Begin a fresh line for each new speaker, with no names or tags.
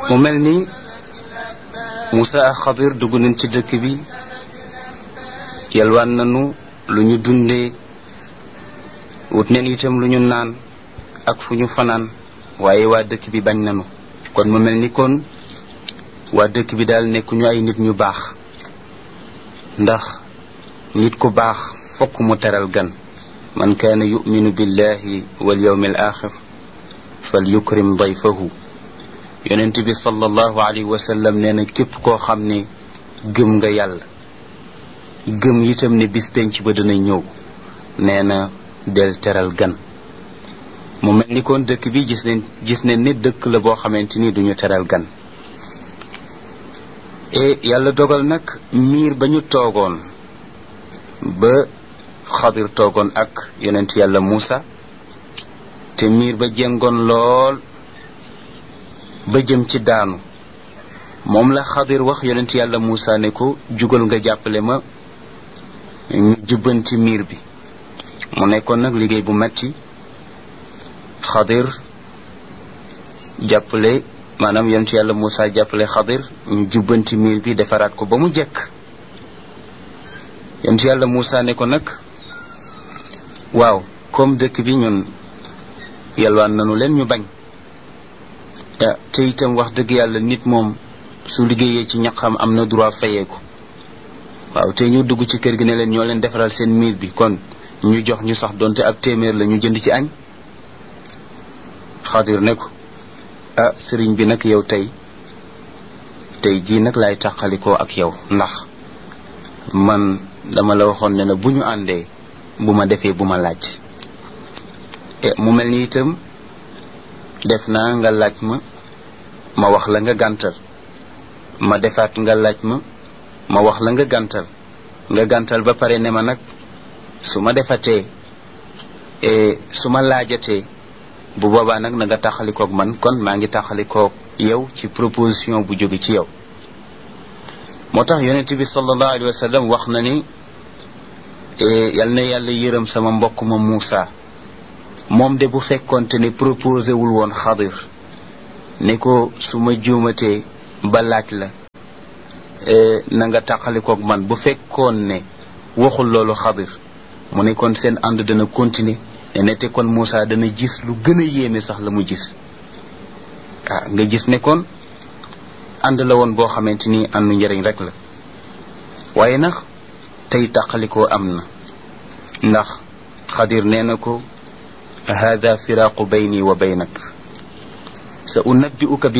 mu mel ni Moussa ak Xadir dugg nañ ci dëkk bi yalwaan nañu lu ñu dundee wut neen itam lu ñu naan ak fu ñu fanaan waaye waa dëkk bi bañ nañu kon mu mel ni kon waa dëkk bi daal nekkuñu ay nit ñu baax ndax nit ku baax fokk mu teral gan man kaana yuminu billahi wal yawmi al axir fal yukrim dayfahu yonent bi sallallahu alayhi wa sallam nee na képp koo xam ne gëm nga yàlla gëm itam ne bis penc ba dana ñëw nee na del teral gan mu mel ni kon dëkk bi gis nañ gis nañ ne dëkk la boo xamante ni duñu teral gan e yàlla dogal nag miir ba ñu toogoon ba xadir toogoon ak yonent yàlla Muusa te miir ba jengoon lool ba jëm ci daanu moom la xadir wax yonent yàlla Muusa ne ko jugal nga jàppale ma ñu jubbanti miir bi mu nekkoon nag liggéey bu metti xadir jàppale maanaam yonent yàlla Muusa jàppale xadir ñu jubbanti miir bi defaraat ko ba mu jekk yonent yàlla Muusa ne ko nag waaw comme dëkk bi ñun yalwaan nanu leen ñu bañ te itam wax dëgg yàlla nit moom su liggéeyee ci ñaqam am na droit fayeeku waaw te ñu dugg ci kër gi ne leen ñoo leen defaral seen miir bi kon ñu jox ñu sax donte ab téeméer la ñu jënd ci añ xadir ne ko ah sëriñ bi nag yow tey tey jii nag laay tàqalikoo ak yow ndax man dama la waxoon ne na bu ñu àndee bu ma defee bu ma laaj mu mel ni itam def naa nga laaj ma ma wax la nga gàntal ma defaat nga laaj ma ma wax la nga gàntal nga gàntal ba pare ne ma nag su ma defatee su ma laajatee bu boobaa nag na nga taxalikoog man kon maa ngi taxalikoog yow ci proposition bu jóge ci yow moo tax yonent bi sallallahu alayhi wa sallam wax na ni yal na yàlla yërëm sama mbokk ma Muusa moom de bu fekkonte ne proposé wul woon xadir ne ko su ma juumatee ba laaj la na nga tàqalikoog man bu fekkoon ne waxul loolu xadir mu ne kon seen ànd dana continuer ne nete kon Moussa dana gis lu gën a yéeme sax la mu gis ah nga gis ne kon ànd la woon boo xamante ni àndu njëriñ rek la waaye nag tey tàqalikoo am na ndax xadir nee na ko hada firaaqu bayni wa baynak sa unabbi'uka bi